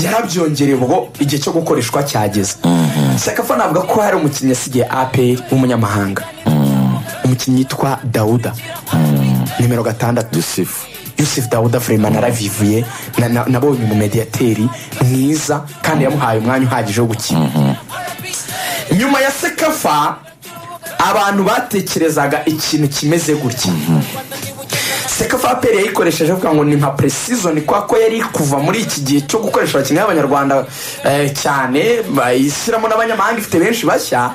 yarabyongera ubwo igihe cyo gukoreshwa cyageze sekafa navuga ko hari umukinnyi yasigiye aperi w'umunyamahanga umukinnyi yitwa dawuda nimero gatandatu yusifu yusufu dawuda vurema naravivuye na- na- nabonye umumediyateri mwiza kandi yamuhaye umwanya uhagije wo gukina nyuma ya sekafa abantu batekerezaga ikintu kimeze gutya sekafa aperi yayikoresheje avuga ngo ni nka puresizoni kubera ko yari kuva muri iki gihe cyo gukoresha abakinnyi b'abanyarwanda eh, cyane bayishyiramo n'abanyamahanga ifite benshi bashya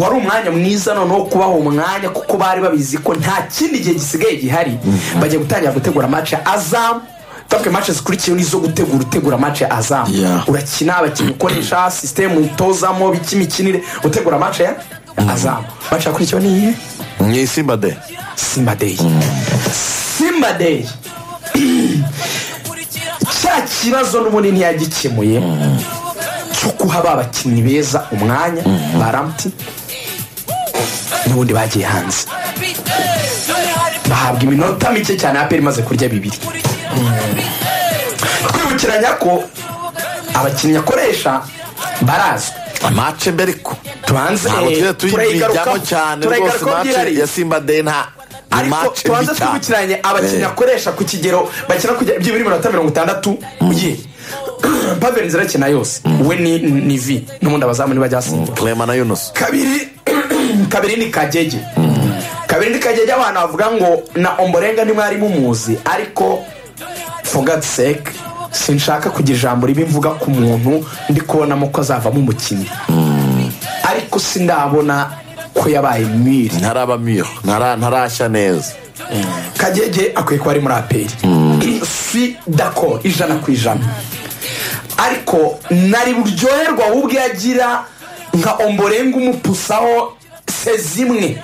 wari umwanya mwiza noneho kubaha umwanya kuko bari babizi ko nta kindi gihe gisigaye gihari bagiye gutangira gutegura match ya azamu twavuga match zikurikiyeho nizo gutegura utegura match ya azamu Yeah. urakina abakinnyi ukoresha sisitemu utozamo biki imikinire utegura match ya azamu match yakurikiyeho ni iyihe mu isimba de simba deyi simba deyi cya kibazo n'ubundi ntiyagikemuye cyo guha ba bakinnyi beza umwanya ba ramuti n'ubundi bagiye hanze bahabwa iminota mike cyane aperi imaze kurya bibiri twibukiranya ko abakinnyi akoresha barazwi mace mbere ko tubanze ntabwo tujya tuyigarukaho turayigarukaho cyane rwose turayigarukaho mace byihariye ya simba de nta ni ariko mace tubanza mbi cyane twibukiranye abakinnyi Eh. akoresha ku kigero bakina kujya byibura iminota mirongo itandatu ye paveri nzira akina yose we ni ni vi n'ubundi abazamu ntibajya basimbuka clement na yunusi kabiri kabiri ni kagege kabiri ni kagege abantu bavuga ngo na omborenga ntimwari mumuzi ariko fogati seke sinshaka kugira ijambo ribi mvuga ku muntu ndi kubonamo ko azavamo umukinnyi ariko sindabona ko yabaye mwiri ntaraba miyo ntara- ntarashya neza kagege akwiye kuba ari muri aperi si dako ijana ku ijana ariko nari buryoherwa ahubwo iyo agira nka omborenga umupusaho se zimwe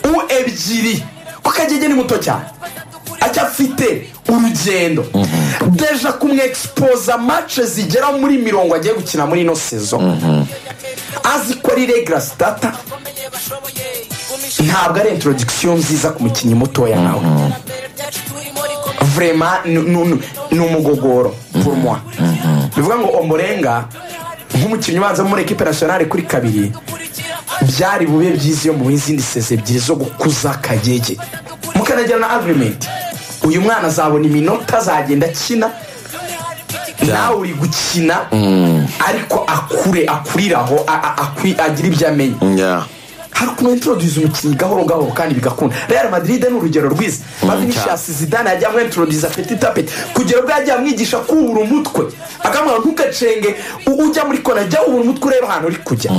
u ebyiri ko kagege ni muto cyane acyafite urugendo deja kumwexpoza mace zigera muri mirongo agiye gukina muri ino sezo azi ko ari regara sitata ntabwo ari introduction nziza ku mukinnyi mutoya nawe vrema ni- ni ni umugogoro pour moi bivuga ngo omborenga nk'umukinnyi ubanza muri ekipe nasiyonari kuri kabiri byari bube byiza iyo muhe izindi seze ebyiri zo gukuza kagege mukanagira na agreement uyu mwana azabona iminota azagenda akina nawe uri gukina ariko akure akurire aho a- a- akwi- agire ibyo amenya Yeah. hari ukuntu introduce umukinnyi gahoro gahoro kandi bigakunda real madrid ni urugero rwiza bavinisha zidane yajya amwintroduce apeti tapeti kugera ubwo yajya amwigisha kubura umutwe akamubwira ntukacenge u- ujya muri kona jya ubura umutwe urebe ahantu uri kujya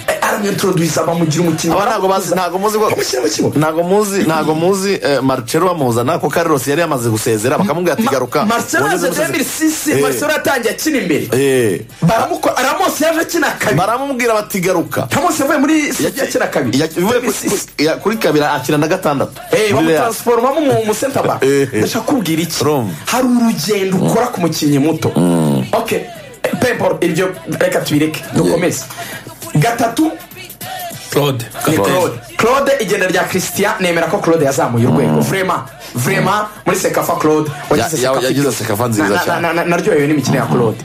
Eh, aramwintroduce abamugira umukinnyi aba ntabwo bazi ntabwo muzi ko Bamushyira mu kibuga. ntabwo muzi ntabwo muzi eh, marcelo bamuzana ko carlos yari yamaze gusezera bakamubwira ati garuka marcelo wongeze yaje 2006 umusezere." Eh, marcelo yatangiye akina imbere eh, baramuko aramose yaje akina kabiri baramubwira bati garuka ramose yavuye muri sivya akina kabiri Ya- uvuye ku- 2006. ku- ya- kuri kabira akina na gatandatu Eh, Muri Real. bamutransformamo mu- mu center back Eh, eh. ndashaka kubwira iki Urumva. hari urugendo ukora ku mukinnyi muto ok eh, pepo iryo reka tubireke dukomeze gatatu claude ni Claude. claude claude igenda rya christian nemera ko claude yazamuye urwego vrema vrema muri sekafa claude wagize Ya- ya- Sekafa yagize iryoshye. Sekafa nziza Na- na- cyane. na- na- naryohewe n'imikino ya claude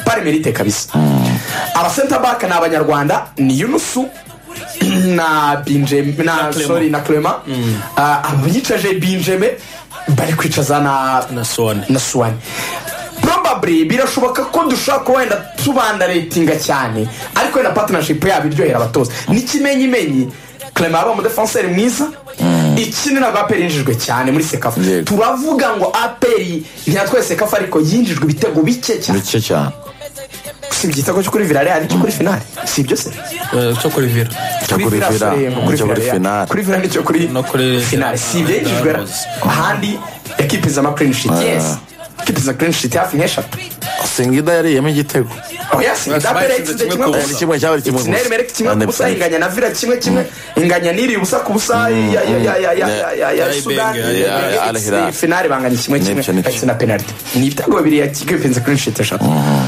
pari merite kabisa abasenta baka ni abanyarwanda ni yunusu na binjeme na Clement. sorry na clement Ah, abicaje binjeme bari kwicaza na na sone na suwani probably birashoboka ko dushobora kuba wenda tubandaratinga cyane ariko wenda partnership yabo iryohera abatoza n'ikimenyimenyi clement aba umudefanseri mwiza ikindi ntabwo aperi yinjijwe cyane muri sekafa Yego. turavuga ngo aperi ntiyatwaye sekafa ariko yinjijwe ibitego bike cyane bike cyane si igitego cyo kuri villarreal cyo kuri finale si ibyo se cyo kuri vira Cyo kuri Villa, Villa, sorry, ngo cyo kuri Villa, Finale. kuri finale cyo kuri No kuri- finale si ibyo yinjijwe Rose. ahandi yakipiza ama clean sheet yes yakipiza clean sheet hafi nk'eshatu singida yariyemo igitego oya si idapere yitsinze kimwe ku Eh, ni busa kimwe cyaba ari kimwe ikina gusa. erimereke kimwe ku Ande- busa inganya na vira kimwe kimwe inganya n'iriye ubusa ku busa ya- ya- ya- ya- ya- ya- ya- ya Ya- sudani ya- ya- ya- Al Hilal. finale banganya kimwe kimwe N'ibyo, n'ibyo. bakina penaliti ni ibitego bibiri yakipenze kuri shiti eshatu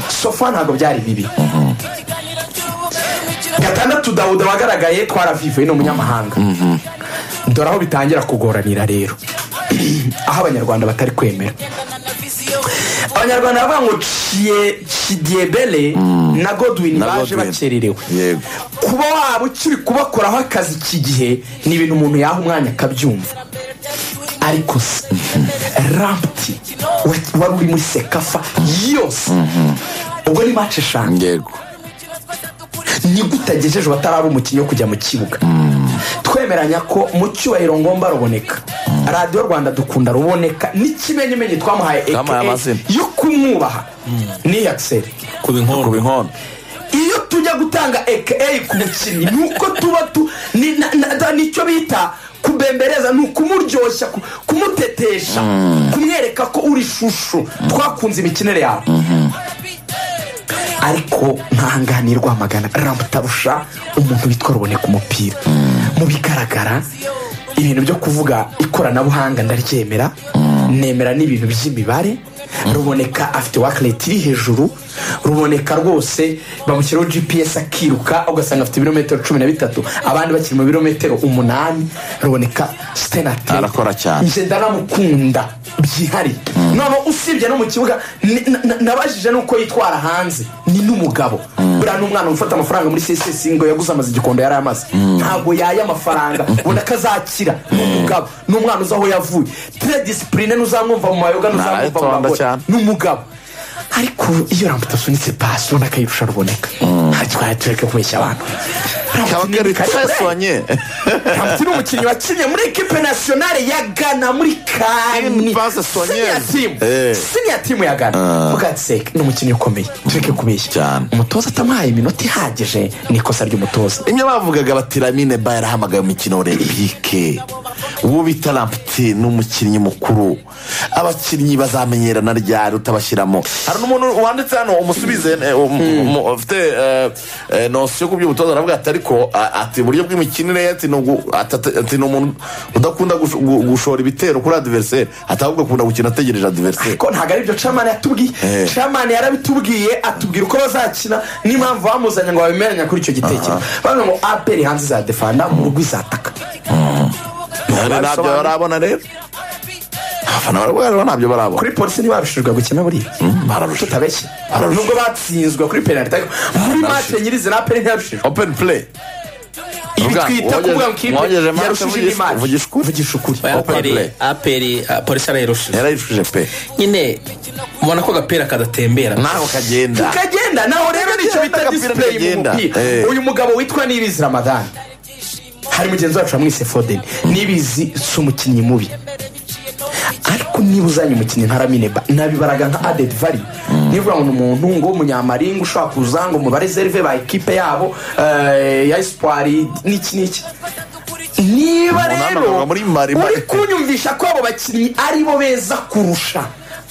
sofa ntabwo byari bibi gatandatu dawuda wagaragaye twaravivuye ni umunyamahanga dore aho bitangira kugoranira rero aho abanyarwanda batari kwemera abanyarwanda bavuga ngo Chie- chidiebele na godwin Na baje Godwin. bakererewe Yego. kuba waba ukiri kubakoraho akazi iki gihe ni ibintu umuntu yaha umwanya akabyumva ariko se rampti wa- wari uri muri sekafa yose ubwo ni mace eshanu yego nibwo utagejeje bataraba umukinnyi wo kujya mu kibuga twemeranya ko mu cyubahiro ngomba ruboneka radiyo rwanda dukunda ruboneka n'ikimenyimenyi twamuhaye AKA Twamuhaye amazina. yo kumwubaha ni yakiseri kuba inkono kuba inkono iyo tujya gutanga eke ku mukinnyi ni uko tuba tu ni- na- na- da- nicyo bita kubembereza ni ukumuryoshya ku- kumutetesha kumwereka ko uri ishusho twakunze imikinire yawe ariko ntahanganirwa amagana ramutabusha umuntu witwa ruboneka umupira mu bigaragara ibintu byo kuvuga ikoranabuhanga ndaryemera nemera n'ibintu by'imibare ruboneka afite wakireti iri hejuru ruboneka rwose bamushyiraho gps akiruka ugasanga afite ibirometero cumi na bitatu abandi bakiri mu birometero umunani ruboneka sitenate Arakora cyane. nje ndaramukunda byihariye noneho usibye no mu kibuga ni- na- na- nabajije n'uko yitwara hanze ni n'umugabo buriya ni umwana ufata amafaranga muri csc ngo yaguze amaze igikondo yari amaze ntabwo yaya amafaranga ubona ko azakira ni umugabo ni umwana uzi aho yavuye tere disipurine ntuzamwumva mu mayoga ntuzamwumva mu Narayitonda bagore cyane. ni umugabo ariko iyo rambuta asunitse pasi ubona ko ayirusha ruboneka ntacyo tureke kubeshya abantu kaba Rambuta kari ni kare- twesonye Hamti ni umukinnyi wakinnye muri ekipe nasiyonale ya gana muri kani Imbaze siniya Sonyezi. timu Eh. siniya timu ya gana mugatseka ni umukinnyi ukomeye tureke kubeshya Cyane. umutoza atamuhaye iminota ihagije ni ikosa ry'umutoza imwe bavugaga bati ramine ba yarahamagaye umukino olempike uwo bita rampiti ni umukinnyi mukuru abakinnyi bazamenyerana ryari utabashyiramo hari n'umuntu wanditse hano umusubize eh, um- um- ufite eh, eh, nosiyo ku by'ubutoza aravuga ati ariko a- ati uburyo bw'imikinire ye ati ni ugu- ati- ati- ati ni umuntu udakunda gush- gu- gushora ibitero kuri adiveriseri ati ahubwo akunda gukina ategereje adiveriseri ariko ntabwo aribyo camani yatubwiye Eh. camani yarabitubwiye atubwira uko bazakina n'impamvu bamuzanye ngo babimeranya kuri icyo gitekerezo bavuga ngo aperi hanze izadefanda mu rugo izataka ntabyo barabona rero abafana barabona ntabyo barabona kuri polisi ntibabishijwe gukina buriya bararusha tutabeshye nubwo batsinzwe kuri penalite ariko muri mace nyirizina aperi ntiyabishijwe open play ibi Uvuga, twita mwogeje- kuvuga ngo ikipe mwogeje match, yarushije vugisha- indi match vugisha ukuri. vugisha ukuri Open play. aperi aperi ah, polisi arayirushije yarayicuje pe nyine ubona ko agapira kadatembera naho kagenda tukagenda naho rero nicyo bita Agapira display mu ntikagenda. mupira Eh. uyu mugabo witwa nibizi ramadani hari mugenzi wacu bamwise fodeni nibizi si umukinnyi mubi ariko niba uzanye umukinnyi nka ramine ba- nabibaraga nka adedi vari nivuga ngo ni umuntu ngo umunyamaringa ushobora kuza ngo mu bareserve ba ekipe yabo eh, ya esipwari n'iki n'iki niba Umuntu rero hano muri Mali- uri kunyumvisha ko abo bakinnyi ari bo beza kurusha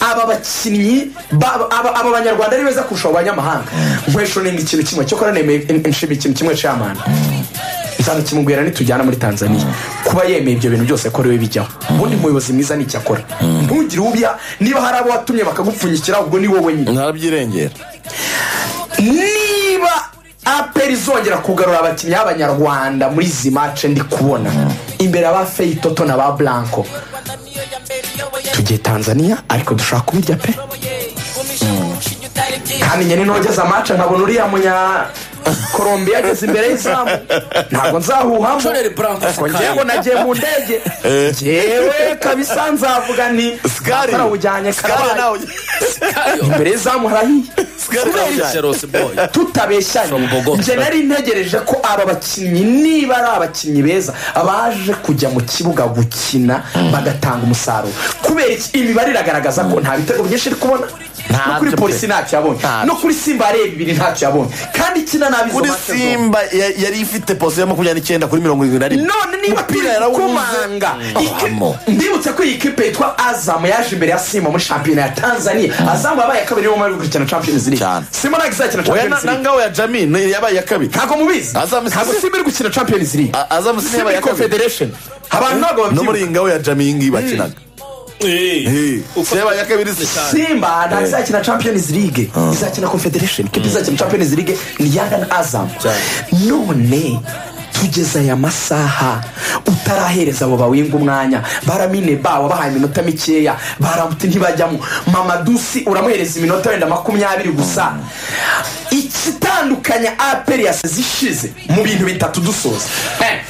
aba bakinnyi ba- aba aba banyarwanda ari beza kurusha abo banyamahanga nkwesho nimba ikintu kimwe cyokora nemeye nshima ikintu kimwe camana nzanakimubwira nitujyana muri tanzania kuba yemeye ibyo bintu byose ko ariwe bijyaho ubundi umuyobozi mwiza ni icyo akora ntugire ubya niba hari abo watumye bakagupfunyikira ubwo ni wowe nyine narabyirengera niba aperi izongera kugarura abakinnyi b'abanyarwanda muri izi mace ndi kubona imbere aba feyitoto na ba blanco tugiye tanzania ariko dushaka kubirya pe kandi nyine nogeze amace nkabona uriya munya colombia ageze imbere y'izamu ntabwo nzahuhamo Shoreri Blanco kuko ngewe nagiye mu ndege ngewe kabisa nzavuga ni Sikari. atarawujyanye Sikari karabaye nawe- imbere y'izamu harahiye Sikari nawe Kubera iki? Jerosi boy tutabeshanye From Bogota. njye nari ntegereje ko aba bakinnyi niba ari abakinnyi beza baje kujya mu kibuga gukina bagatanga umusaruro kubera iki imibare iragaragaza ko nta bitego byinshi iri kubona Ntabyo no kuri pe. polisi ntacyo yabonye Ntabyo. no kuri simba areba ibiri ntacyo yabonye kandi ikina nabi izo kuri match zombi. simba ya- yari ifite posiyo ya makumyabiri n'icyenda kuri mirongo irindwi na rimwe none niba Umupira turi yarawubuze. kumanga Iki- Vamo. ndibutse ko iyi kipe yitwa azamu yaje imbere ya simba muri shampiyona ya tanzania azamu yabaye kabiri niyo mpamvu gukurikirana champions league Cyane. simba ntabwo izakina oya champions league nangawe ya jami ni- yabaye iya kabiri ntabwo mubizi Azam- ntabwo simba iri gukina champions league A- Azam Simba simba iri ya kabiri. confederation abantu ntabwo no muri babyibuka iyi ngawe ya jami iyi ngiyi bakinaga Eh, yabaye iya kabiri simba ntabwo izakina champions league izakina confederation kipe izakina champions league ni yanga na azamu none tugeze aya masaha utarahereza abo bawinga umwanya baramine ba wabahaye iminota mikeya barabuti ntibajyamo mamadusi uramuhereza iminota wenda makumyabiri gusa ikitandukanya aperi yasize ishize mu bintu bitatu dusoza Eh,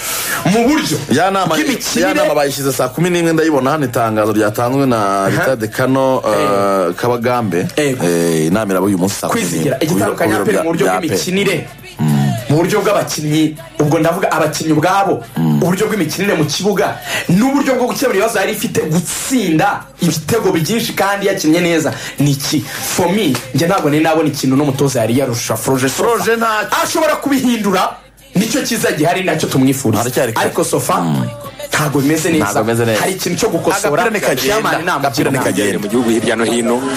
mu buryo ya nama ya nama bayishyize saa kumi n'imwe ndayibona hano itangazo ryatanzwe na bitade kano eh, kabagambe Yego. Eh, inama iraba uyu munsi saa kumi n'imwe kwizigira igitandukanye Ku biro- ku aperi biro mu buryo bya- bya APR. bw'imikinire mu buryo bw'abakinnyi ubwo ndavuga abakinnyi ubwabo uburyo bw'imikinire mu kibuga n'uburyo bwo gukemura ibibazo yari ifite gutsinda ibitego byinshi kandi yakinnye neza ni iki for me njye ntabwo nari nabona ikintu n'umutoza yari yarusha foroje Sofa. Foroje ntacyo. ashobora kubihindura nicyo cyiza gihari nacyo tumwifuriza Haracyari kare. ariko sofa ntabwo bimeze neza Ntabwo bimeze neza. hari ikintu cyo gukosora Agapira nikagenda, Chairman namugira agapira inama. nikagenda. mu gihugu hirya no hino